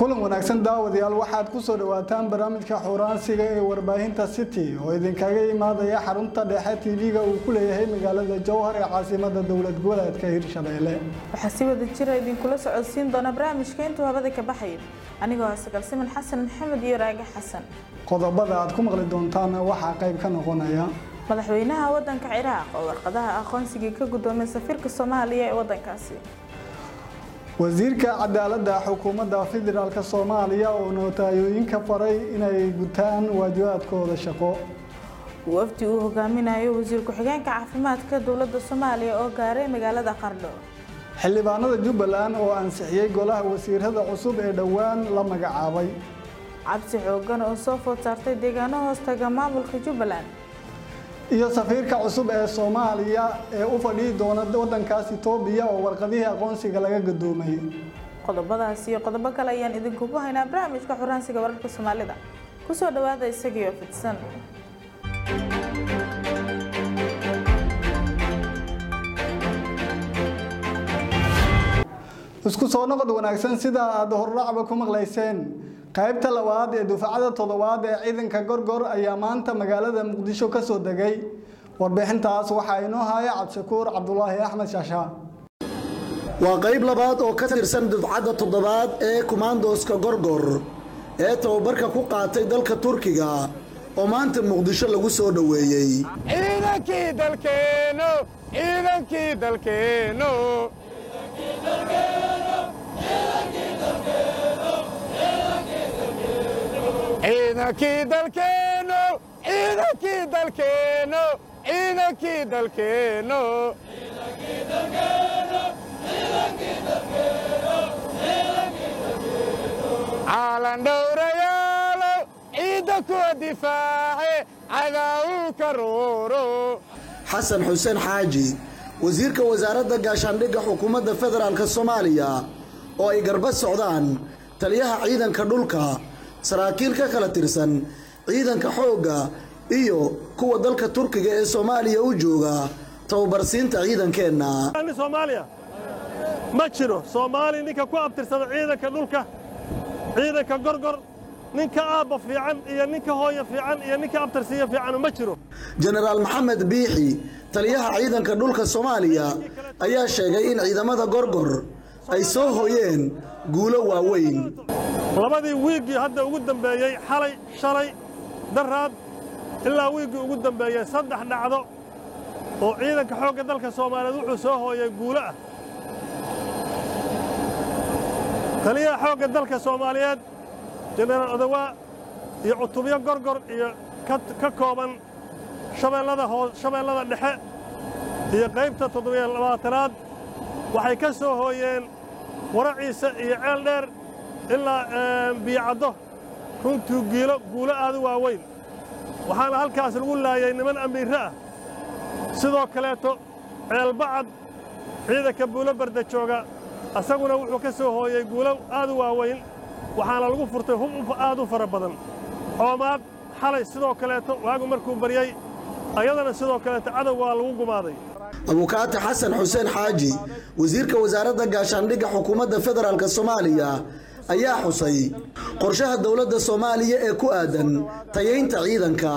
kulan wanaagsan daawadayaal waxaad ku soo dhawaataan barnaamijka xuuraansiga ee warbaahinta city oo idinkaga imaadaya xarunta dhexe tv-ga uu ku leeyahay magaalada jowhar ee caasimada dowlad goboleedka hirshabeelle waxaa si wada jira idinkula socodsiin doona barnaamijka intuu habada ka baxaya anigoo ah sagalsiman xasan maxamed iyo raage xasan qodobada aad ku maqli doontaan waxaa qayb ka noqonaya madaxweynaha wadanka ciraaq oo warqadaha aqoonsiga ka guddoomay safiirka soomaaliya ee wadankaasi wasiirka cadaaladda xukuumadda federaalk soomaaliya oo nootayooyinka faray inay gutaan waajibaadkooda shaqo wafdi uu hogaaminayo wasiir ku-xigeenka caafimaadka dowladda soomaaliya oo gaaray magaalada qardho xildhibaanada jubbaland oo ansixiyey golaha wasiirada cusub ee dhowaan la magacaabay cabsi xoogan oo soo food saartay deegaano hoostaga maamulka jubbaland iyo safiirka cusub ee soomaaliya ee u fadhihi doona wadankaas itoobiya oo warqadihii aqoonsiga laga gadoomay qodobadaas iyo qodobo kale ayaan idinkugu haynaa barnaamijka xuraansiga wararka soomaalida kusoo dhawaada isagiioo fidsan isku soo noqod wanaagsan sida aad horracba ku maqlayseen qaybta labaad ee dufacada toddobaad ee ciidanka gorgor ayaa maanta magaalada muqdisho ka soo degay warbixintaas waxaa inoo haya cabdishakuur cabdulaahi axmed shaasha waa qayb labaad oo ka tirsan dufcadda toddobaad ee kumaandooska gorgor ee tababarka ku qaatay dalka turkiga oo maanta muqdisho lagu soo dhoweeyey ciidankii dalkeenno ciidankii dalkeenno ciidankii dalkeenno ciidankii dalkeenno ciidankii dalkeenno caalan dhowrayaalo ciidda kuwa difaace cadaawuu ka rooro xasan xuseen xaaji wasiirka wasaaradda gaashaandhigga xukuumadda federaalk soomaaliya oo ay garba socdaan taliyaha ciidanka dhulka saraakiil ka kala tirsan ciidanka xoogga iyo kuwa dalka turkiga ee soomaaliya u jooga tababarsiinta ciidankeenna soomaaliya ma jiro soomaali ninka ku abtirsada ciidanka dhulka ciidanka gorgor ninka aabba fiican iyo ninka hooya fiican iyo ninka abtirsiiya fiican ma jiro jenaraal maxamed biixi taliyaha ciidanka dhulka soomaaliya ayaa sheegay in ciidamada gorgor ay soo hooyeen guulo waaweyn labadii wiiggii hadda ugu dambeeyey xalay shalay daraad ilaa wiiggii ugu dambeeyey saddex dhacdo oo ciidanka xoogga dalka soomaaliyeed wuxuu soo hooyay guulo ah taliyaha xoogga dalka soomaaliyeed jenaraal odawaa iyo cutubyo gorgor iyo ka kooban shabeellada dhexe iyo qaybta toddobiyo labaatanaad waxay ka soo hooyeen waraciisa iyo ceel dheer ilaa biyocaddo runtuu giilo guulo aad u waaweyn waxaana halkaas lagu laayay niman amiirre ah sidoo kaleeto ceelbacad ciidanka buulo barda jooga asaguna wuxuu ka soo hooyey guulo aad u waaweyn waxaana lagu furtay hub aad u fara badan coomaad xalay sidoo kaleeto waagu markuu baryey ayadana sidoo kaleeto cadow waa lagu gumaaday abukaati xasan xuseen xaaji wasiirka wasaaradda gaashaandhigga xukuumadda federaalk soomaaliya ayaa xusay qorshaha dowladda soomaaliya ee ku aadan tayaynta ciidanka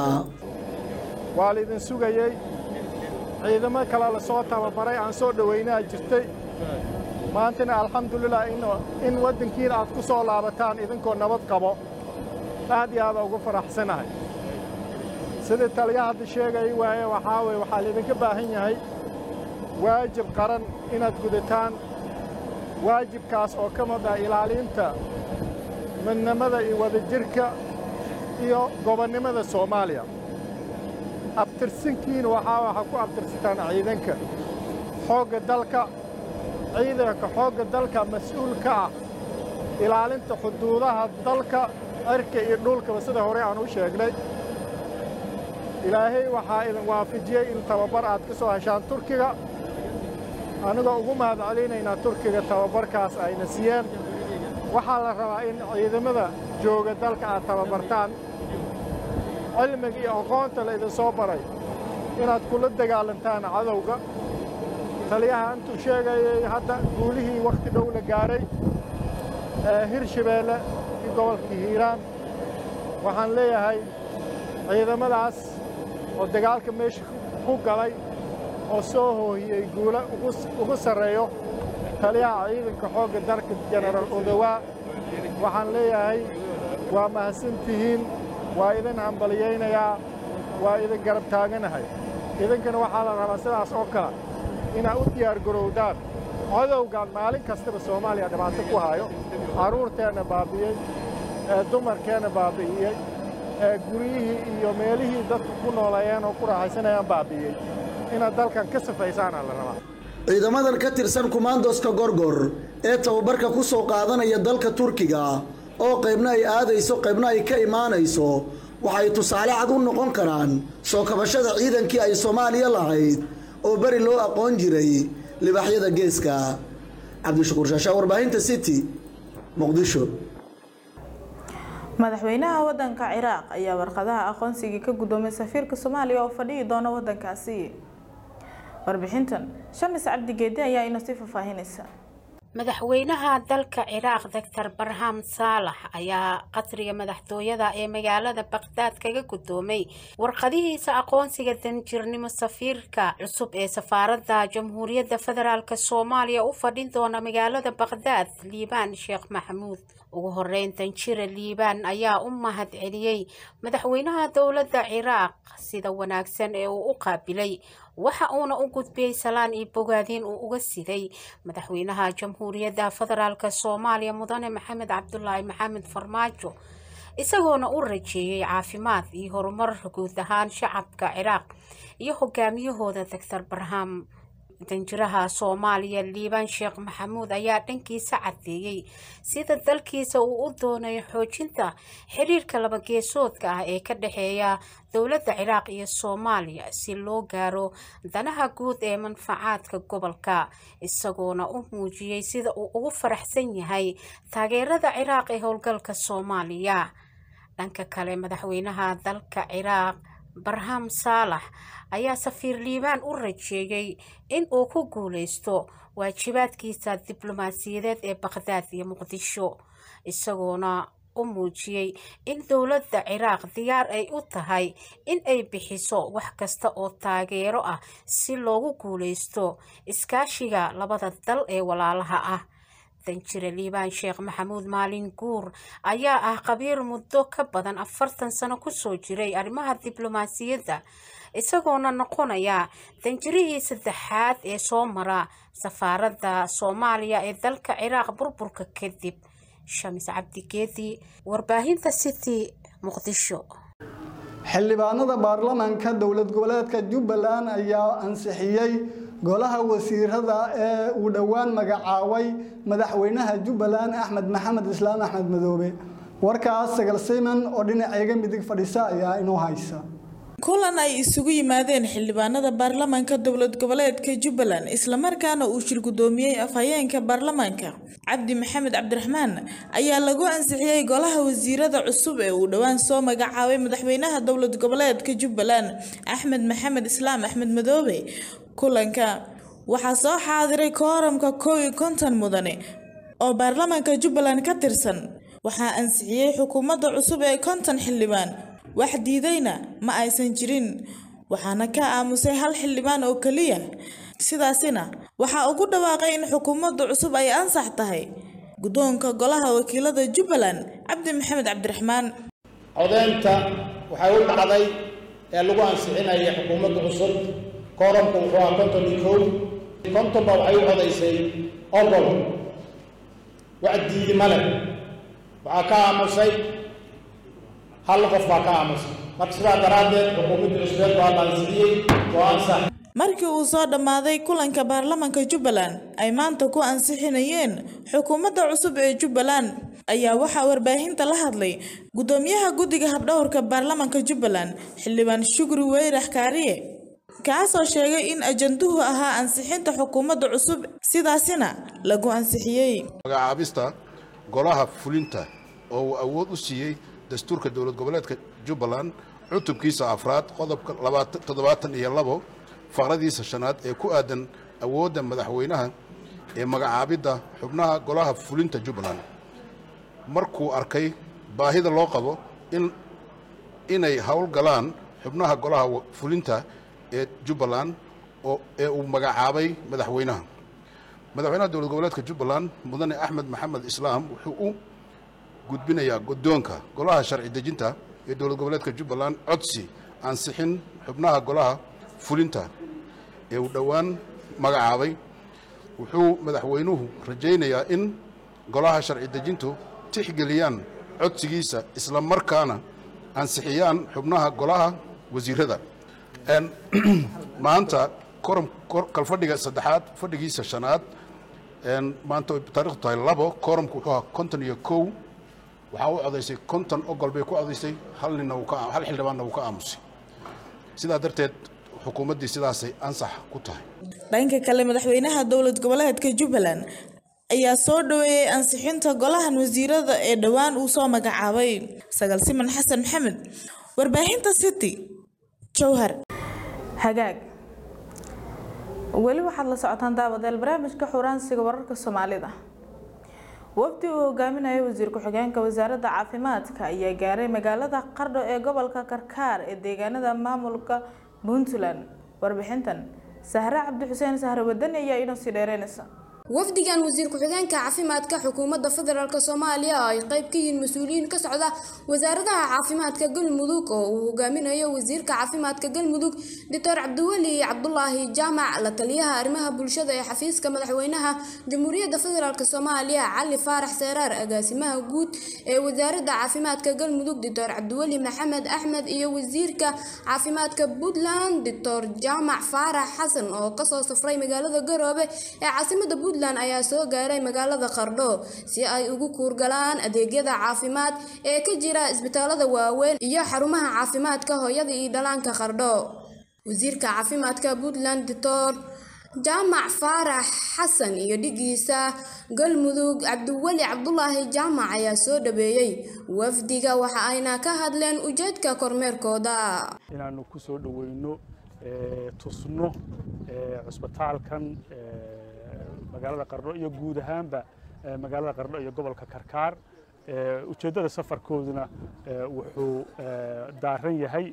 waa laydin sugayey ciidamo kale la soo tababaray aan soo dhowaynaa jirtay maantana alxamdulilah in waddankiina aad ku soo laabataan idinkoo nabad qabo aad iyo aada ugu faraxsanahay sidii taliya hadda sheegay waaye waxaa weye waxaa laydinka baahan yahay waajib qaran inaad gudataan waajibkaas oo ka mid ah ilaalinta midnimada iyo wadajirka iyo gobonnimada soomaaliya abtirsinkiina waxaa waxaa ku abtirsataan ciidanka xoogga dalka ciidanka xoogga dalka mas-uul ka ah ilaalinta xuduudaha dalka cirka iyo dhulkaba sida hore aan u sheegnay ilaahay waxaa idin waafajiyey in tababar aad ka soo heshaan turkiga annagoo ugu mahad celinaynaa turkiga tababarkaas ayna siiyeen waxaa la rabaa in ciidamada jooga dalka aad tababartaan cilmiga iyo aqoonta la idin soo baray inaad kula dagaalantaan cadowga taliyaha intuu sheegayay hadda guulihii wakhti dhow la gaaray hirshabeelle gobolka hiiraan waxaan leeyahay ciidamadaas oo dagaalka meesha ku galay oo soo hoohiyey guulo ugu sarreeyo taliyaha ciidanka xoogga dalka jenaraal odowaa waxaan leeyahay waa mahadsantihiin waa idin hambaliyaynayaa waa idin garab taaganahay idinkana waxaa la rabaa sidaas oo kale inaad u diyaargarowdaan codowgan maalin kastaba soomaaliya dhibaato ku hayo carruurteenna baabi'iyey ee dumarkeenna baabi'iyey ee guryihii iyo meelihii dadku ku nooleeyeen oo ku raaxaysanayaan baabi'iyey inaad dalkan ka safaysaana la rabaa ciidamadan ka tirsan kumaandoska gorgor ee tababarka ku soo qaadanaya dalka turkiga oo qaybna ay aadayso qaybna ay ka imaanayso waxay tusaale cad u noqon karaan soo kabashada ciidankii ay soomaaliya lahayd oo beri loo aqoon jiray libaaxyada geeska cabdishakuur shaashaa warbaahinta city muqdisho madaxweynaha wadanka ciraaq ayaa warqadaha aqoonsigii ka guddoomay safiirka soomaaliya oo fadhihi doona wadankaasi warbixintan shamis cabdigeedi ayaa inoo sii faahfaahinaysa madaxweynaha dalka ciraaq doctor barham saalax ayaa qasriga madaxtooyada ee magaalada baqhdaad kaga guddoomay warqadihiisa aqoonsiga danjirnimo safiirka cusub ee safaaradda jamhuuriyadda federaalk soomaaliya u fadhin doona magaalada baqhdaad liibaan sheekh maxamuud ugu horeyn danjira liibaan ayaa u mahad celiyey madaxweynaha dowladda ciraaq sida wanaagsan ee uu u qaabilay waxa uuna u gudbiyey salaan iyo bogaadiin uu uga siday madaxweynaha jamhuuriyadda federaalk soomaaliya mudane maxamed cabdulaahi maxamed farmaajo isagoona u rajeeyey caafimaad iyo horumar guud ahaan shacabka ciraaq iyo hogaamiyahooda doctor barham danjiraha soomaaliya liibaan sheekh maxamuud ayaa dhankiisa caddeeyey sida dalkiisa uu u doonayo xoojinta xiriirka labageesoodka ah ee ka dhexeeya dowladda ciraaq iyo soomaaliya si loo gaaro danaha guud ee manfacaadka gobolka isagoona u muujiyey sida uu ugu faraxsan yahay taageerada ciraaq ee howlgalka soomaaliya dhanka kale madaxweynaha dalka ciraaq barham saalax ayaa safiir liibaan u rajeeyey in uu ku guuleysto waajibaadkiisa diblomaasiyadeed ee baqhdaad iyo muqdisho isagoona u muujiyey in dowladda ciraaq diyaar ay u tahay in ay bixiso wax kasta oo taageero ah si loogu guuleysto iskaashiga labada dal ee walaalaha ah danjire liibaan sheekh maxamuud maalin guur ayaa ah qabiir muddo ka badan afartan sano kusoo jiray arrimaha diblomaasiyadda isagoona noqonaya danjirihii saddexaad ee soo mara safaaradda soomaaliya ee dalka ciraaq burburka kadib shamis cabdigeedi warbaahinta city muqdisho xildhibaanada baarlamaanka dowlad goboleedka jubbaland ayaa ansixiyey golaha wasiirada ee uu dhowaan magacaabay madaxweynaha jubbaland axmed maxamed islaam axmed madoobe warkaas sagal siman oo dhinaceega midig fadhisa ayaa inoo haysa kulan ay isugu yimaadeen xildhibaanada baarlamaanka dowlad goboleedka jubbaland islamarkaana uu shir guddoomiyey afhayeenka baarlamaanka cabdi maxamed cabdiraxmaan ayaa lagu ansixiyey golaha wasiirada cusub ee uu dhowaan soo magacaabay madaxweynaha dowlad goboleedka jubbaland axmed maxamed islaam axmed madoobe kulanka waxaa soo xaadiray kooramka kow iyo konton mudane oo baarlamaanka jubbaland ka tirsan waxaa ansixiyey xukuumadda cusub ee konton xildhibaan wax diidayna ma aysan jirin waxaana ka aamusay hal xildhibaan oo keliya sidaasina waxaa ugu dhawaaqay in xukuumadda cusub ay ansax tahay guddoonka golaha wakiilada jubbaland cabdi maxamed cabdiraxmaan codeynta waxay u dhacday ee lagu ansixinaya xukuumadda cusub kooramku wuxuu ahaa konton iyo kow kontonba waxay u codaysay ogol wax diidi male waxaa ka aamusay hal qof baa ka aamusay marka sidaa daraaddeed xukuumadda cusbeed waa la ansixiyey waa ansax markii uu soo dhammaaday kulanka baarlamaanka jubbaland ay maanta ku ansixinayeen xukuumadda cusub ee jubbaland ayaa waxaa warbaahinta la hadlay guddoomiyaha guddiga habdhowrka baarlamaanka jubbaland xildhibaan shukri weyrax kaariye kaasoo sheegay in ajanduhu ahaa ansixinta xukuumadda cusub sidaasina lagu ansixiyey magacaabista golaha fulinta oo uu awood u siiyey dastuurka dowlad goboleedka jubbaland cutubkiisa afraad qodobka toddobaatan iyo labo faqradiisa shanaad ee ku aadan awoodda madaxweynaha ee magacaabidda xubnaha golaha fulinta jubbaland markuu arkay baahida loo qabo in inay howlgalaan xubnaha golaha fulinta ee jubbaland oo ee uu magacaabay madaxweynaha madaxweynaha dowlad goboleedka jubbaland mudane axmed maxamed islaam wuxuu u gudbinayaa guddoonka golaha sharci dejinta ee dowlad goboleedka jubbaland codsi ansixin xubnaha golaha fulinta ee uu dhowaan magacaabay wuxuu madaxweynuhu rajaynayaa in golaha sharci dejintu tixgeliyaan codsigiisa isla markaana ansixiyaan xubnaha golaha wasiirada maanta kalfadhiga saddexaad fadhigiisa shanaad maanta taarikhdu tahay labo koromku wuxuu ahaa konton iyo kow waxaa u codaysay konton ogol bay ku codaysay hal nina hal xildhibaanna wuu ka aamusay sidaa darteed xukuumaddii sidaasay ansax ku tahay dhanka kale madaxweynaha dowlad goboleedka jubbaland ayaa soo dhaweeyey ansixinta golahan wasiirada ee dhowaan uu soo magacaabay sagal siman xasan maxamed warbaahinta city jowhar hagaag weli waxaad la socotaan daawadeel barnaamijka xuraansiga wararka soomaalida wafdi uu hogaaminaya wasiir ku-xigeenka wasaaradda caafimaadka ayaa gaaray magaalada qardho ee gobolka karkaar ee deegaanada maamulka puntland warbixintan sahre cabdixuseen sahre wadani ayaa inoo sii dheereynaysa wafdigan wasiir ku-xigeenka caafimaadka xukuumadda federaalk soomaaliya oo ay qayb ka yihiin mas-uuliyiin ka socda wasaaradaha caafimaadka galmudug oo uu hogaaminayo wasiirka caafimaadka galmudug doctor cabdiweli cabdulaahi jaamac la taliyaha arrimaha bulshada ee xafiiska madaxweynaha jamhuuriyadda federaalk soomaaliya cali faarax seeraar agaasimaha guud ee wasaaradda caafimaadka galmudug doctor cabdiweli maxamed axmed iyo wasiirka caafimaadka puntland doctor jaamac faarax xasan oo kasoo safray magaalada garoobe ee caasimada puntland ayaa soo gaaray magaalada qardho si ay ugu kuurgalaan adeegyada caafimaad ee ka jira isbitaalada waaweyn iyo xarumaha caafimaadka hooyada iyo dhalaanka qardho wasiirka caafimaadka puntland doctor jaamac faarax xasan iyo dhigiisa galmudug cabdiweli cabdulaahi jaamac ayaa soo dhaweeyey wafdiga waxa ayna ka hadleen ujeedka kormeerkooda inaanu ku soo dhaweyno tusno cusbitaalkan magaalada qardho iyo guud ahaanba magaalada qardho iyo gobolka karkaar ujeeddada safarkooduna wuxuu daaran yahay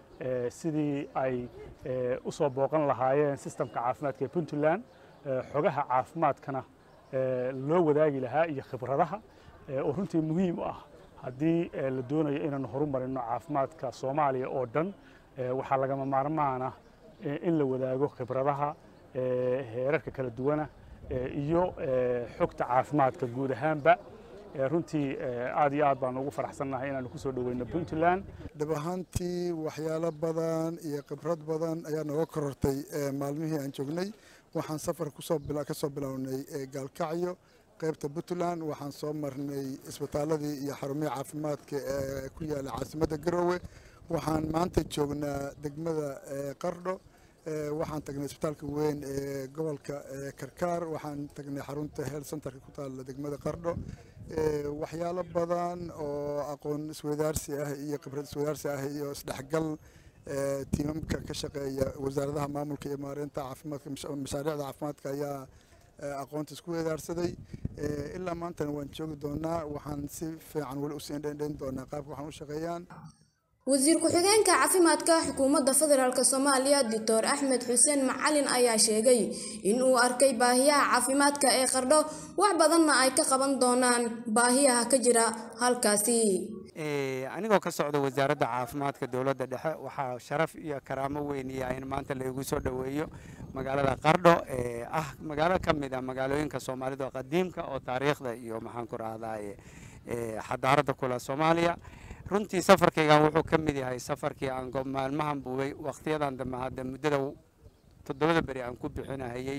sidii ay u soo booqan lahaayeen sistamka caafimaadka ee puntland xogaha caafimaadkana loo wadaagi lahaa iyo khibradaha oo runtii muhiim u ah haddii la doonayo inaanu horumarino caafimaadka soomaaliya oo dhan waxaa lagama maarmaana in la wadaago khibradaha heerarka kala duwana iyo xogta caafimaadka guud ahaanba runtii aad iyo aad baan ugu faraxsannahay inaanu ku soo dhoweyno puntland dhab ahaantii waxyaalo badan iyo khibrad badan ayaa nooga korortay maalmihii aan joognay waxaan safar ka soo bilownay gaalkacyo qaybta puntland waxaan soo marnay isbitaaladii iyo xarumihii caafimaadka ee ku yaala caasimadda garoowe waxaan maanta joognaa degmada qardho waxaan tagnay isbitaalka weyn ee gobolka karkaar waxaan tagnay xarunta health centerka ku taalla degmada qardho waxyaalo badan oo aqoon isweydaarsi ah iyo khibrad isweydaarsi ah iyo isdhexgal tiimamka ka shaqeeya wasaaradaha maamulka iyo maareynta caafimaadka mashaariicda caafimaadka ayaa aqoonta isku weydaarsaday ilaa maantana waan joogi doonaa waxaan si fiican weli usii indhendhayn doonaa qaabka waxaan u shaqeeyaan wasiir ku-xigeenka caafimaadka xukuumadda federaalk soomaaliya doctor axmed xuseen macalin ayaa sheegay in uu arkay baahiyaha caafimaadka ee qardho wax badanna ay ka qaban doonaan baahiyaha ka jira halkaasi anigoo ka socda wasaaradda caafimaadka dowladda dhexe waxaa sharaf iyo karaamo weyn iyo in maanta laygu soo dhoweeyo magaalada qardho ee ah magaalo ka mid ah magaalooyinka soomaalida oo qadiimka oo taariikhda iyo maxaan ku rahdaye xadaaradda kula soomaaliya runtii safarkaygan wuxuu ka mid yahay safarkii aan maalmahan buubay wakhtiyadan dambe hadda muddada toddobada beri aan ku bixinahayey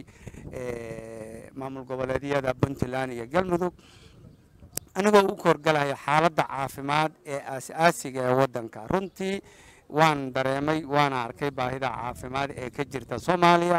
maamul goboleedyada puntland iyo galmudug anigoo u korgalaya xaaladda caafimaad ee aas-aasiga ee waddanka runtii waan dareemay waana arkay baahida caafimaad ee ka jirta soomaaliya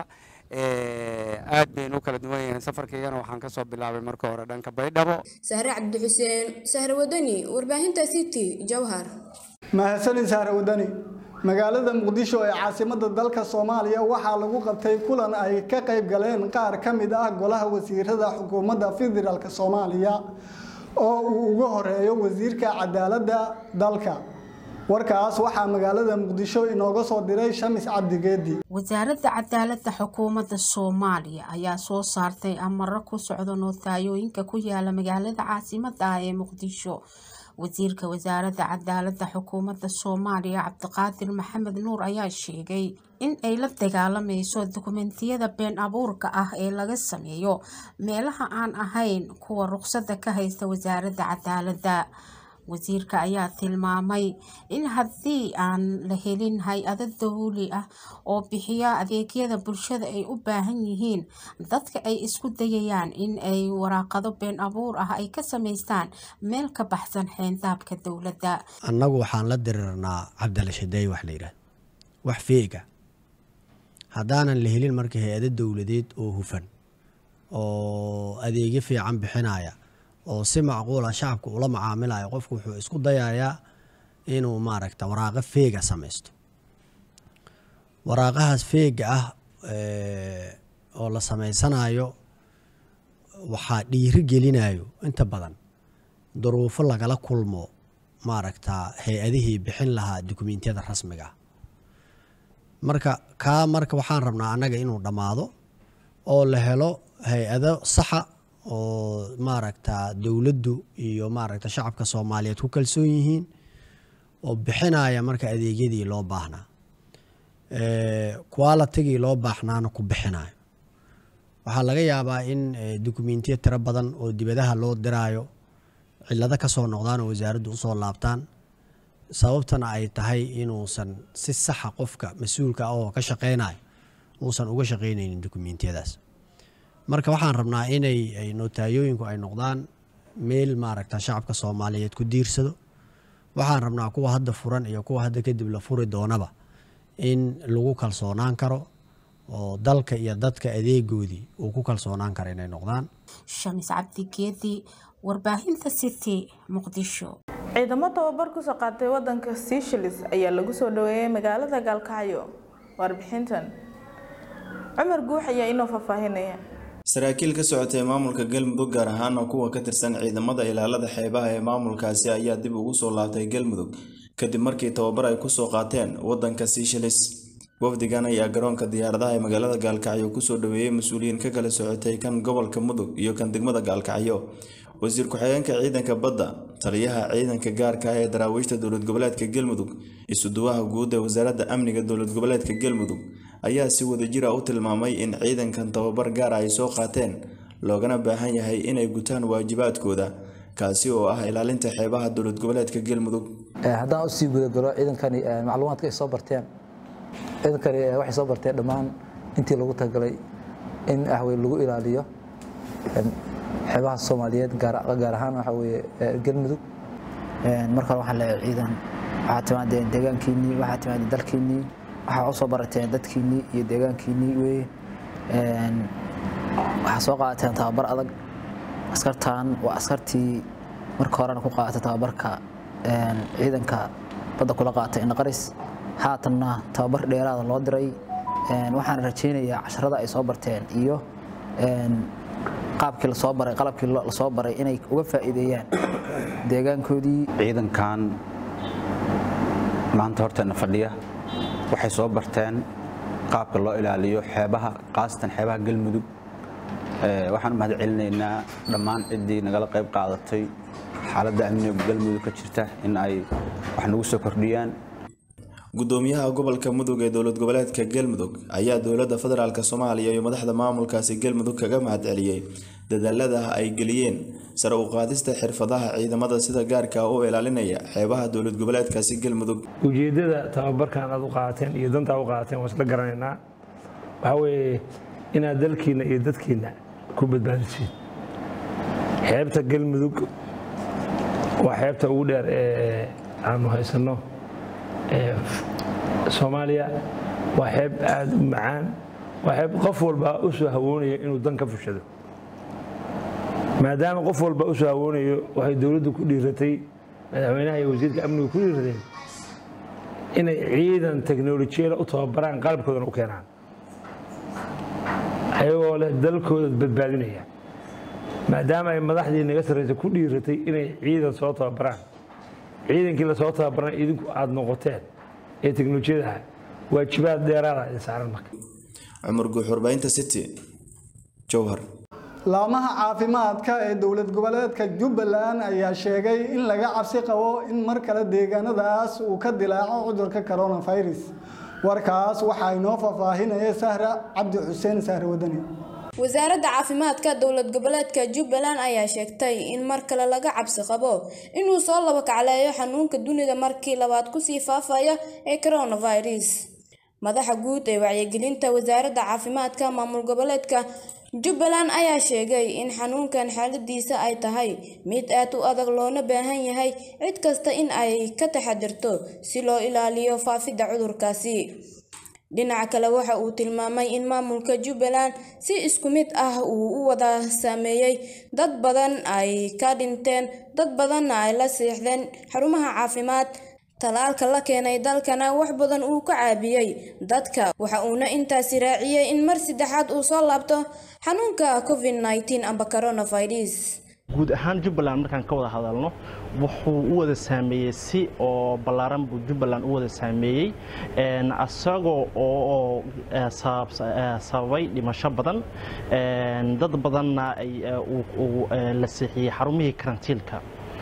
aad baynu u kala duwan yihiin safarkaygana waxaan ka soo bilaabay marka hore dhanka baydhabo sahre cabdixuseen sahre wadani warbaahinta city jowhar mahadsanid sahre wadani magaalada muqdisho ee caasimada dalka soomaaliya waxaa lagu qabtay kulan ay ka qayb galeen qaar ka mid ah golaha wasiirada xukuumadda federaalk soomaaliya oo uu uga horeeyo wasiirka cadaaladda dalka warkaas waxaa magaalada muqdisho inooga soo diray shamis cabdigeedi wasaaradda cadaaladda xukuumadda soomaaliya ayaa soo saartay amaro ku socda noothaayooyinka ku yaala magaalada caasimadda ah ee muqdisho wasiirka wasaaradda cadaaladda xukuumadda soomaaliya cabdiqaadir maxamed nuur ayaa sheegay in ay la dagaalamayso dukumentiyada been abuurka ah ee laga sameeyo meelaha aan ahayn kuwa ruqsadda ka haysta wasaaradda cadaaladda wasiirka ayaa tilmaamay in haddii aan la helin hay-ado dawli ah oo bixiya adeegyada bulshada ay u baahan yihiin dadka ay isku dayayaan in ay waraaqado been abuur ah ay ka samaystaan meel ka baxsan xeendaabka dowladda annagu waxaan la dirirnaa cabdilashadeey wax la yidhaahdo wax feega haddaanan la helin marka hay-ado dowladeed oo hufan oo adeegyo fiican bixinaya oo si macquula shacabka ula macaamilayo qofku wuxuu isku dayayaa inuu maaragta waraaqo feega samaysto waraaqahaas feega ah oo la samaysanayo waxaa dhiiri gelinayo inta badan duruufo lagala kulmo maaragta hay-adihii bixin lahaa dukumentiyada rasmiga ah marka kaa marka waxaan rabnaa annaga inuu dhammaado oo la helo hay-ado saxa oo maaragta dowladdu iyo maaragta shacabka soomaaliyeed ku kalsoon yihiin oo bixinaya marka adeegyadii loo baahnaa qualitigii loo baahnaana ku bixinayo waxaa laga yaabaa in dukumentiya tiro badan oo dibadaha loo diraayo cilado kasoo noqdaan oo wasaaraddu usoo laabtaan sababtana ay tahay inuusan si saxa qofka mas-uulka ah oo ka shaqeynayo uusan uga shaqeyneynin dukumentiyadaas marka waxaan rabnaa inay notaayooyinku ay noqdaan meel maaragta shacabka soomaaliyeed ku diirsado waxaan rabnaa kuwa hadda furan iyo kuwa hadda kadib la furi doonaba in lagu kalsoonaan karo oo dalka iyo dadka adeegoodii uu ku kalsoonaan karo inay noqdaan shamis cabdigeedi warbaahinta city muqdisho ciidamo tababar kusoo qaatay wadanka seychelles ayaa lagu soo dhaweeyay magaalada gaalkacyo warbixintan cumar guux ayaa inoo faahfaahinaya saraakiil ka socotay maamulka galmudug gaar ahaana kuwa ka tirsan ciidamada ilaalada xeebaha ee maamulkaasi ayaa dib ugu soo laabtay galmudug kadib markii tababar ay kusoo qaateen wadanka seychelles wafdigan ayaa garoonka diyaaradaha ee magaalada gaalkacyo kusoo dhaweeyey mas-uuliyiin ka kala socotay kan gobolka mudug iyo kan degmada gaalkacyo wasiir ku-xigeenka ciidanka badda taliyaha ciidanka gaarka ah ee daraawiishta dowlad goboleedka galmudug isuduwaha guud ee wasaaradda amniga dowlad goboleedka galmudug ayaa si wadajira u tilmaamay in ciidankan tababar gaara ay soo qaateen loogana baahan yahay inay gutaan waajibaadkooda kaasi oo ah ilaalinta xeebaha dowlad goboleedka galmudug haddaan usii gudagalo ciidankani macluumaadka ay soo barteen ciidankani waxay soo barteen dhammaan intii lagu talagalay in ahwey lagu ilaaliyo xeebaha soomaaliyeed gaar ahaan waxa weye galmudug marka hore waxaan leeyahay ciidan waxaa timaadeen deegaankiinnii waxaa timaadeen dalkiinnii waxaa usoo barateen dadkiinnii iyo deegaankiinnii weye waxaa soo qaadateen tababar adag askartan waa askartii marka horena ku qaadatay tababarka ciidanka badda kula qaatay indhaqaris haatanna tababar dheeraada loo diray waxaan rajaynayaa casharada ay soo barteen iyo qaabkii lasoo baray qalabkii lasoo baray inay uga faa'iideeyaan deegaankoodii ciidankan maanta horteena fadhiya waxay soo barteen qaabka loo ilaaliyo xeebaha khaasatan xeebaha galmudug waxaan u mahad celinaynaa dhammaan ciddii nagala qayb qaadatay xaaladda amniga galmudug ka jirta in ay wax nagu soo kordhiyaan gudoomiyaha gobolka mudug ee dowlad goboleedka galmudug ayaa dowladda federaalk soomaaliya iyo madaxda maamulkaasi galmudug kaga mahad celiyey dadaalada ay geliyeen sare u qaadista xirfadaha ciidamada sida gaarka u ilaalinaya xeebaha dowlad goboleedkaasi galmudug ujeedada tababarkan aad u qaateen iyo dantaa u qaateen waan isla garanaynaa waxaa weeye inaad dalkiina iyo dadkiina ku badbaadisiin xeebta galmudug waa xeebta ugu dheer ee aanu haysanno soomaaliya waa xeeb aada u macaan waa xeeb qof walba u soo hawoonayo inuu dan ka fushado maadaama qof walba u soo hawoonayo waxay dowladdu ku dhiiratay madaxweynaha iyo wasiirka amnigu ku dhiirateen inay ciidan teknolojiyada u tababaraan qalabkoodana u keenaan ayagoo leh dalkooda badbaadinaya maadaama ay madaxdii naga sarreysa ku dhiiratay inay ciidan soo tababaraan ciidankii lasoo tababarana idinku aada noqoteen ee teknolojiyadaha waajibaad dheeraada idin saaran marka cumar guux warbaahinta city jowhar laamaha caafimaadka ee dowlad goboleedka jubbaland ayaa sheegay in laga cabsi qabo in mar kale deegaanadaas uu ka dilaaco cudurka coronavirus warkaas waxaa inoo faahfaahinaya sahra cabdi xuseen sahre wadani wasaaradda caafimaadka dowlad goboleedka jubbaland ayaa sheegtay in mar kale laga cabsi qabo inuu soo laba kacleeyo xanuunka dunida markii labaad kusii faafaya ee coronavirus madaxa guud ee wacyigelinta wasaaradda caafimaadka maamul goboleedka jubbaland ayaa sheegay in xanuunkan xaaladiisa ay tahay mid aad u adag loona baahan yahay cid kasta in ay ka taxadirto si loo ilaaliyo faafidda cudurkaasi dhinaca kale waxa uu tilmaamay in maamulka jubbaland si isku mid ah uu u wada saameeyey dad badan ay ka dhinteen dad badanna ay la seexdeen xarumaha caafimaad talaalka la keenay dalkana wax badan uu ka caabiyey dadka waxa uuna intaasi raaciyey in mar saddexaad uu soo laabto xanuunka covid 19 amba coronavirus guud ahaan jubbaland markaan ka wada hadalno wuxuu u wada saameeyey si oo ballaaran buu jubbaland u wada saameeyey asagoo oo sababay dhimasho badan dad badanna la seexiyey xarumihii karantiilka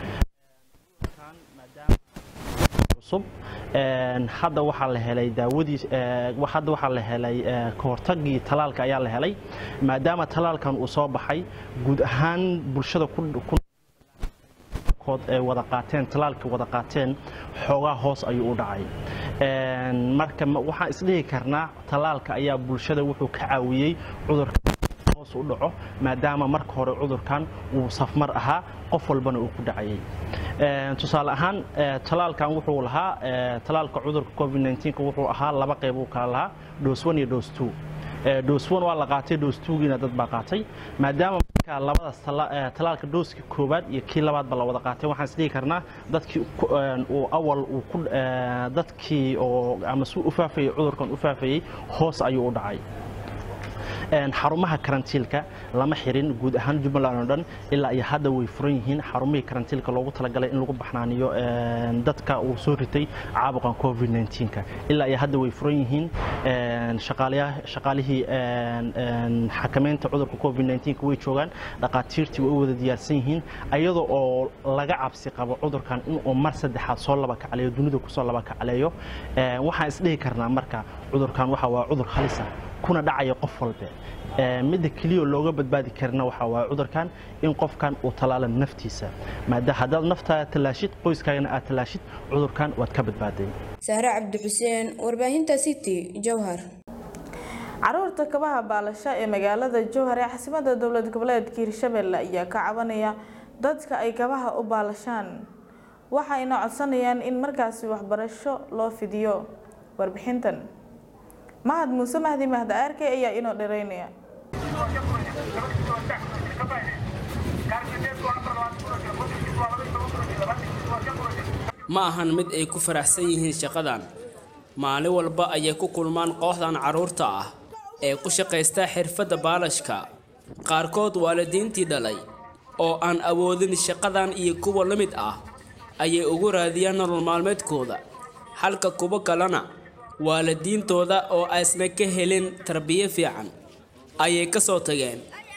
cusub hadda waxaa la helay daawadii hadda waxaa la helay kahortagii talaalka ayaa la helay maadaama talaalkan uu soo baxay guud ahaan bulshada kood ay wada qaateen talaalka wada qaateen xoogaa hoos ayuu u dhacay marka waxaan isdhihi karnaa talaalka ayaa bulshada wuxuu ka caawiyey cudurka hoos u dhaco maadaama marka hore cudurkan uu safmar ahaa qof walbana uu ku dhacayay tusaale ahaan talaalkan wuxuu lahaa talaalka cudurka covid 19 wuxuu ahaa laba qayb uu kala lahaa dose 1 iyo dose 2 dose 1 waa la qaatay dose 2giina dad baa qaatay maadaama marka labadaas talaalka dooska koowaad iyo kii labaadba la wada qaatay waxaan isdhihi karnaa dadkii uu awal uu ku dadkii oo ama si u faafayay cudurkan u faafayay hoos ayuu u dhacay xarumaha karantiilka lama xirin guud ahaan jubbaland oo dhan ilaa iyo hadda way furan yihiin xarumihii karantiilka loogu talagalay in lagu baxnaaniyo dadka uu soo ritay caabuqan covid 19ka ilaa iyo hadda way furan yihiin shaqaalihii xakameynta cudurka covid 19 way joogaan dhaqaatiirtii way u wada diyaarsan yihiin ayadoo oo laga cabsi qabo cudurkan inuu mar saddexaad soo laba kacleeyo dunida kusoo laba kacleeyo waxaan isdhihi karnaa marka cudurkan waxa waa cudur halisa kuna dhacaya qof walbe midda keliya looga badbaadi karna waxa waa cudurkan in qofkan uu talaala naftiisa maada haddaad naftaada tallaashid qoyskaagana aad tallaashid cudurkan waad ka badbaaday sahre cabdi xuseen warbaahinta city jowhar caruurta kabaha baalasha ee magaalada jowhar ee caasimadda dowlad goboleedka hirshabelle ayaa ka cabanaya dadka ay kabaha u baalashaan waxayna codsanayaan in markaasi waxbarasho loo fidiyo warbixintan mahad muuse mahdi mahda aarke ayaa inoo dhereynaya ma ahan mid ay ku faraxsan yihiin shaqadan maalin walba ayay ku kulmaan kooxdan carruurta ah ee ku shaqaysta xirfadda baalashka qaarkood waalidiintii dhalay oo aan awoodin shaqadan iyo kuwa la mid ah ayay ugu raadiyaan nolol maalmeedkooda halka kuwo kalena waalidiintooda oo aysna ka helin tarbiyo fiican ayay ka soo tageen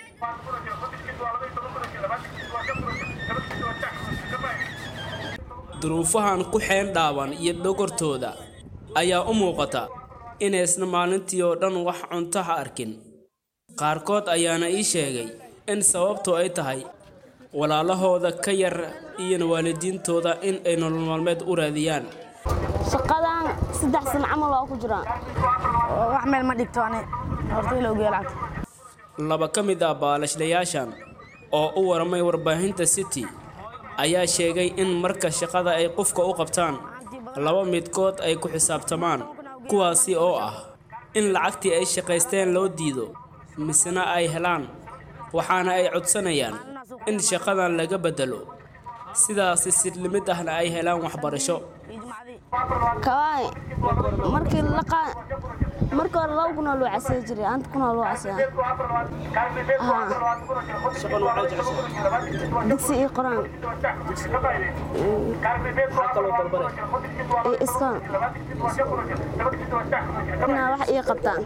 duruufahan ku xeen dhaaban iyo dhogortooda ayaa u muuqata inaysna maalintii oo dhan wax cunto ha arkin qaarkood ayaana ii sheegay in sababtu ay tahay walaalahooda ka yar iyo waalidiintooda in ay nolol maalmeed u raadiyaan shaqadan saddex sano camal waa ku jiraan wax meel ma dhigto ani horta ilowgee lacagta laba ka mid ah baalashlayaashan oo u waramay warbaahinta city ayaa sheegay in marka shaqada ay qofka u qabtaan laba midkood ay ku xisaabtamaan kuwaasi oo ah in lacagtii ay shaqaysteen loo diido misena ay helaan waxaana ay codsanayaan in shaqadan laga beddelo sidaasi sidlimid ahna ay helaan waxbarasho kawaay markii la marka hore laba kunaa loo casey jiray anta kunaa loo caseya digsi iyo qoraan iyo iskaan inaa wax ii qabtaan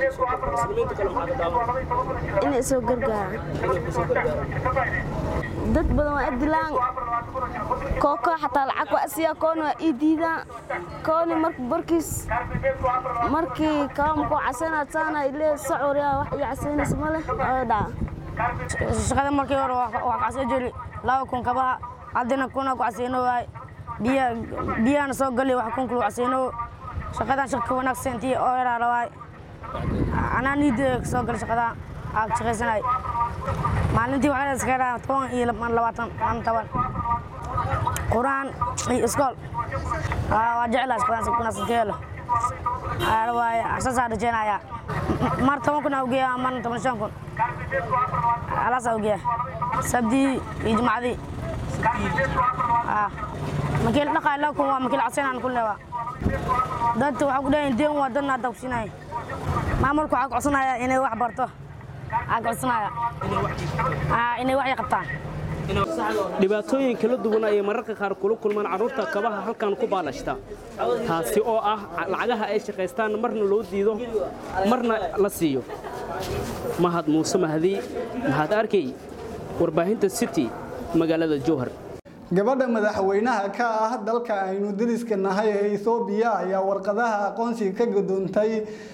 inay soo gargaaraan dad badan waa dilaan kooko xataa lacag waa asiya koona waa ii diidaan kooni mar barkiis markii kaamku casanaad saana ile socoriya wax ii casaynaysa ma leh oo dhaca shaqada markii hore waa kacsan jiri laba kun kabaha haddana kuna ku casayno waay biya biyahana soo gali wax kun kulu casayno shaqadan shaqa ka wanaagsan intii oo yaraala waay anaa niida soo gali shaqada aa shaqaysanay maalintii waxaa iska dhaa toban iyo labaatan aan toban quraan iyo iskool waa jeclaa shaqadan wanaagsan ka helo waaye saasaa rajeynaya mar toban kun awgeya marna toban shan kun alaas awgeya sabdii iyo jumcadii makiil dhaqaa laba kun waa makiil casaynaan ku leewaa dadka waxaa ku dhahayn deen waa dadna hadda kusinaya maamulku waxaa codsanaya inay wax barto waxaa codsanaya inay wax qabtaan dhibaatooyin kala duwan ayay mararka qaar kula kulmaan carruurta kabaha halkan ku baalashta taasi oo ah lacagaha ay shaqaystaan marna loo diido marna la siiyo mahad muuse mahdi mahad arkay warbaahinta city magaalada jowhar gabadha madaxweynaha ka ah dalka aynu dariska nahay ee ethoobiya ayaa warqadaha aqoonsiga ka gudoontay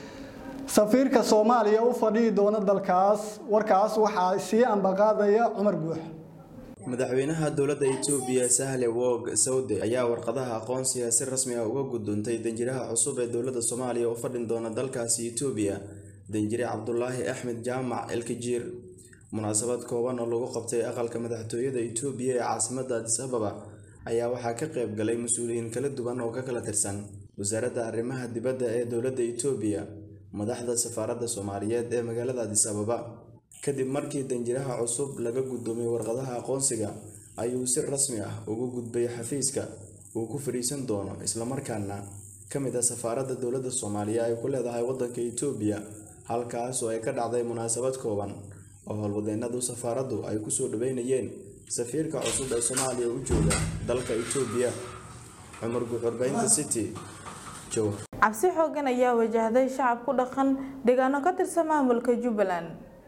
safiirka soomaaliya u fadhihi doona dalkaas warkaas waxaa sii ambaqaadaya cumar guux madaxweynaha dowladda itoobiya sahle wog sawde ayaa warqadaha aqoonsiga si rasmi ah uga gudoontay danjiraha cusub ee dowladda soomaaliya u fadhin doona dalkaasi itoobiya danjire cabdulaahi axmed jaamac elkajiir munaasabad kooban oo lagu qabtay aqalka madaxtooyada itoobiya ee caasimadda adis ababa ayaa waxaa ka qayb galay mas-uuliyiin kala duwan oo ka kala tirsan wasaaradda arrimaha dibadda ee dowladda itoobiya madaxda safaaradda soomaaliyeed ee magaalada adis ababa kadib markii danjiraha cusub laga guddoomay warqadaha aqoonsiga ayuu si rasmi ah ugu gudbay xafiiska uu ku fadhiisan doono islamarkaana ka mid ah safaaradda dowladda soomaaliya ay ku leedahay waddanka itoobiya halkaas oo ay ka dhacday munaasabad kooban oo howlwadeennadu safaaraddu ay kusoo dhaweynayeen safiirka cusub ee soomaaliya u jooga dalka itoobiya cumar guuxurbaynta city jowhar cabsi xoogan ayaa wajahday shacab ku dhaqan deegaano ka tirsan maamulka jubbaland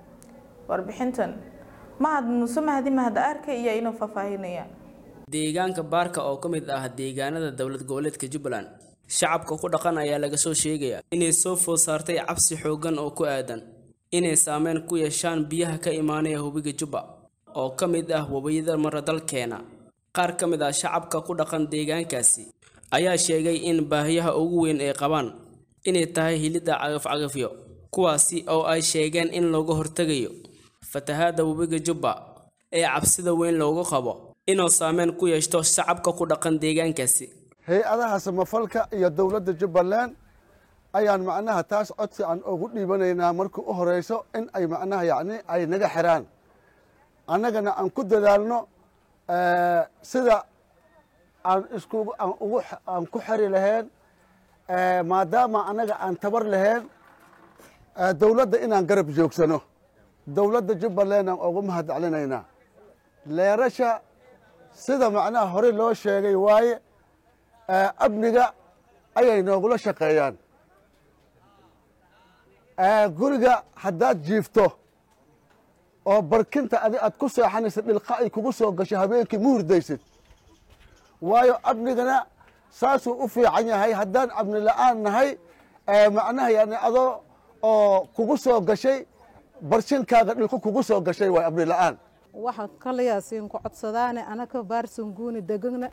warbixintan mahad muuse mahdi mahad arka iyo inuu faahfaahinaya deegaanka baarka oo ka mid ah deegaanada dowlad goboleedka jubbaland shacabka ku dhaqan ayaa laga soo sheegaya inay soo food saartay cabsi xoogan oo ku aadan inay saameyn ku yeeshaan biyaha ka imaanaya hubiga jubba oo ka mid ah webiyada mara dalkeena qaar ka mid ah shacabka ku dhaqan deegaankaasi ayaa sheegay in baahiyaha ugu weyn ay qabaan inay tahay hilidda cagafcagafyo kuwaasi oo ay sheegeen in looga hortegayo fatahaadda webiga jubba ee cabsida weyn loogu qabo inuu saameyn ku yeeshto shacabka ku dhaqan deegaankaasi hay-adaha samafalka iyo dowladda jubbaland ayaan macnaha taas codsi aan ugu dhiibanaynaa markii u horeyso in ay macnaha yacni ay naga xiraan annagana aan ku dadaalno sida aan isku aan ugu aan ku xiri lahayn maadaama annaga aan tabar lahayn dowladda inaan garab joogsano dowladda jubbaland aan ugu mahad celinaynaa leerasha sida macnaha hore loo sheegay waaye amniga ayay noogula shaqeeyaan guriga haddaad jiifto oo barkinta adi aad ku seexanaysa dhilqa ay kugu soo gasho habeenkii ma hurdaysid waayo amnigana saasuu u fiican yahay haddaan amni la-aan nahay macnaha yani adoo oo kugu soo gashay barshinkaaga dhilqo kugu soo gashay waay amni la-aan waxaan kalayaasiin ku codsadaane anaka baarsanguuni degana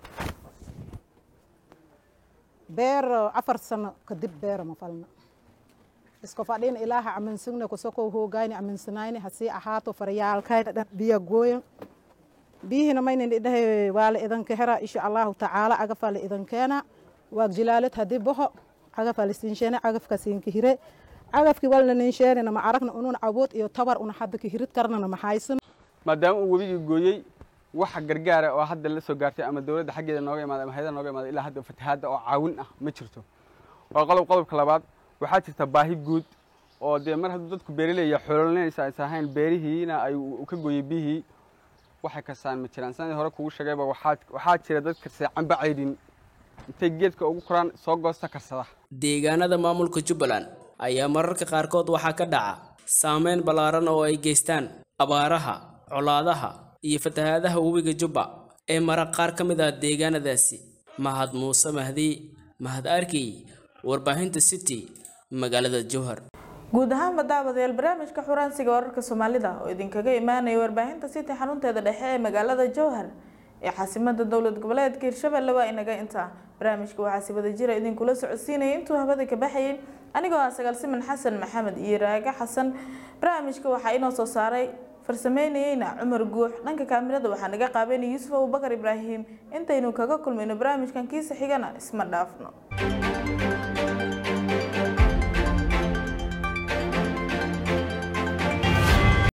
beer afar sano kadib beera ma falna iska fadhin ilaaha aminsigna kusoko hoogayni aminsanayni hasii ahaato faryaalkayna dhan biya gooyan biyihina maynan idhahay waa la idanka hera insha allahu tacaala agafa la idankeena waag jilaalad hadii boho agafa la siinsheene agafka siinka hire agafki walna ninsheenina ma aragna unun cabood iyo tabar una hadda ka hirid karnana ma haysan maadaama uu webigii gooyey waxa gargaara oo hadda la soo gaartay ama dowladda xaggeeda nooga imaaday ama hayada nooga imaaday ilaa hadda fatahaadda oo caawin ah ma jirto waa qodob qodobka labaad waxaa jirta baahi guud oo dee mar hadduu dadku beeraleeya xoololinaysa aysan ahayn beerihiina ay u ka gooyey biyihii waxay kasaan ma jiraan sanadii hore kugu sheegayba waxaa waxaa jira dad karsada camba caydhin intay geedka ugu koraan soo goosta karsada deegaanada maamulka jubbaland ayaa mararka qaarkood waxaa ka dhaca saameyn ballaaran oo ay geystaan abaaraha colaadaha iyo fatahaadaha webiga jubba ee mara qaar ka mid ah deegaanadaasi mahad muuse mahdi mahad arkey warbaahinta city magaalada jowhar guud ahaanba daawadayaal barnaamijka xuraansiga wararka soomaalida oo idinkaga imaanaya warbaahinta city xarunteeda dhexe ee magaalada jowhar ee caasimada dowlad goboleedka hirshabelle waa inaga intaa barnaamijka waxaa si wada jira idinkula socodsiinaya intuu habada ka baxayay anigoo ah sagaal siman xasan maxamed iyo raaga xasan barnaamijka waxaa inoo soo saaray farsameynayeyna cumar guux dhanka kaamirada waxaa naga qaabeynaya yuusuf abubakar ibraahim intaynu kaga kulmayno barnaamijkan kiisa xigana isma dhaafno